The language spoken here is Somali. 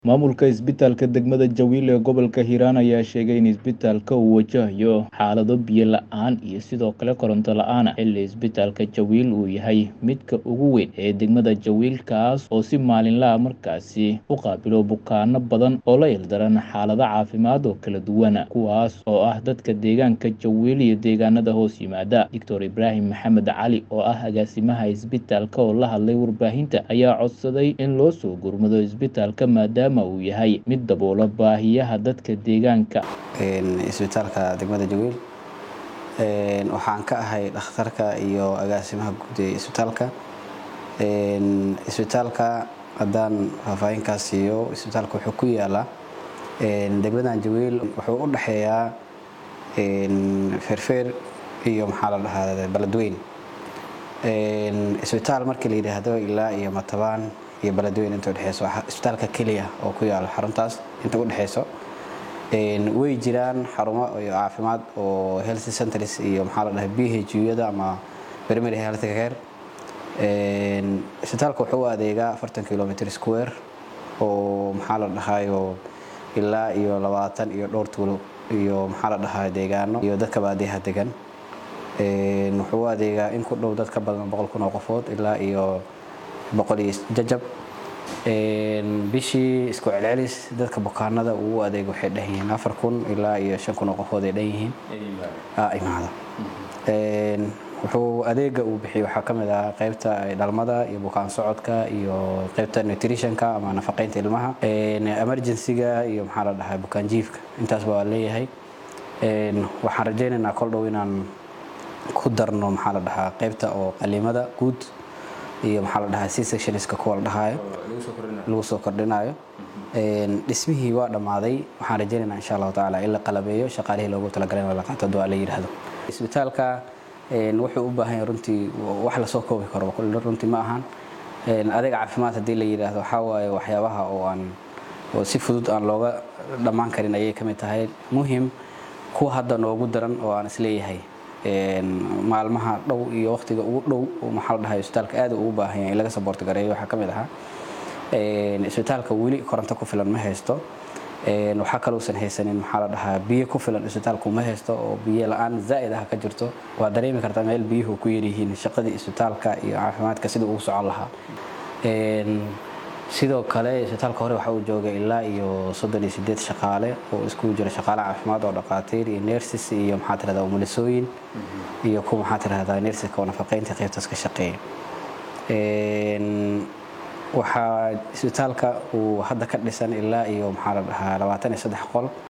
Maamulka isbitaalka degmada Jawil ee gobolka Hiiraan ayaa sheegay in isbitaalka uu wajahayo xaalado biyo la'aan iyo sidoo kale koronto la'aan ah xilli isbitaalka Jawil uu yahay midka ugu weyn ee degmada Jawil kaas oo si maalinle ah markaasi u qaabilo bukaanno badan oo la ildaran xaalado caafimaad oo kala duwan kuwaas oo ah dadka deegaanka Jawil iyo deegaanada hoos yimaada Dr Ibraahim Maxamed Cali oo ah agaasimaha isbitaalka oo la hadlay warbaahinta ayaa codsaday in loo soo gurmado isbitaalka maadaama uu yahay mid daboola baahiyaha dadka deegaanka isbitaalka degmada Jawil waxaan ka ahay dhakhtarka iyo agaasimaha guud ee isbitaalka isbitaalka haddaan faahfaahinkaas siiyo isbitaalka wuxuu ku yaalaa degmadan Jawil wuxuu u dhexeeyaa feerfeer iyo maxaa la dhahaa baladweyn isbitaal markii la yidhaahdo ilaa iyo matabaan iyo baladweyn inta udhexeyso isbitaalka keliya oo ku yaala xaruntaas inta u dhexeyso way jiraan xarumo iyo caafimaad oo health centers iyo maxaa la dhahay bhuyada ama primary health care isbitaalka wuxuu u adeegaa afartan kilometer square oo maxaa la dhahayo ilaa iyo labaatan iyo dhowr tuulo iyo maxaa la dhahaa deegaano iyo dadka baadiyaha degan wuxuu u adeegaa in ku dhow dad ka badan boqol kun oo qofood ilaa iyo boqol iyo jajab bishii isku celcelis dadka bukaanada uu u adeego waxay dhan yihiin afar kun ilaa iyo shan kun oo qofood ay dhan yihiin imaada wuxuu adeega uu bixiyo waxaa ka mid ah qaybta dhalmada iyo bukaan socodka iyo qaybta nutritionka ama nafaqeynta ilmaha emergencyga iyo maxaa la dhahaa bukaan jiifka intaasba waa leeyahay waxaan rajaynaynaa kol dhow inaan ku darno maxaa la dhahaa qaybta oo qaliimada guud iyo maxaa la dhahaa c sectionska kuwa la dhahaayo lagu soo kordhinayo dhismihii waa dhammaaday waxaan rajaynaynaa insha allahu tacaala in la qalabeeyo shaqaalihii loogu talagalay in la qaato duaa la yidhaahdo isbitaalka wuxuu u baahan yahay runtii wax lasoo koobi karo runtii ma ahan adeeg caafimaad haddii la yidhaahdo waxaa waaye waxyaabaha oo aan oo si fudud aan looga dhammaan karin ayay ka mid tahay muhim kuwa hadda noogu daran oo aan isleeyahay maalmaha dhow iyo waqtiga ugu dhow maxaa la dhahay isbitaalka aad ugu baahan yahay in laga saboorti gareeyo waxaa ka mid ahaa isbitaalka weli koronto ku filan ma haysto waxaa kalousan haysanin maxaa la dhahaa biyo ku filan isbitaalku ma haysto oo biyo la-aan zaa'id ah ka jirto waa dareemi kartaa meel biyuhu ku yaryihiin shaqadii isbitaalka iyo caafimaadka sidii ugu socon lahaa sidoo kale isbitaalka hore waxa uu joogay ilaa iyo soddon iyo sideed shaqaale oo iskugu jira shaqaale caafimaad oo dhaqaatiir iyo nersis iyo maxaa tirahdaa umulisooyin iyo kuwa maxaa tirahdaa nersiska oo nafaqeynta qaybtaas ka shaqeeya waxaa isbitaalka uu hadda ka dhisan ilaa iyo maxaa la dhahaa labaatan iyo saddex qol